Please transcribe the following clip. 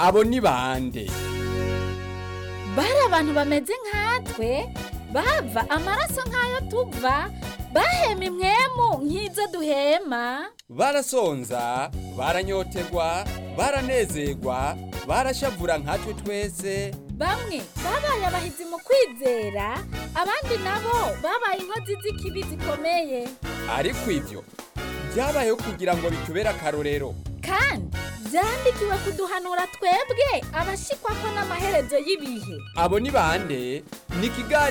abo ni bande bari abantu bameze nkatwe bava amaraso nk'ayo tuva bahema imwemu nk'izo duhema barasonza baranyotegwa baranezerwa barashavura nkatwe twese bamwe babaye abahizi mu kwizera abandi nabo babaye inkozi z'ikibi zikomeye ariko ivyo byabayeho kugira ngo bitubere akarorero kandi byandikiwe kuduhanura twebwe abashikwa ko n'amaherezo y'ibihe abo ni bande ni ikiganiro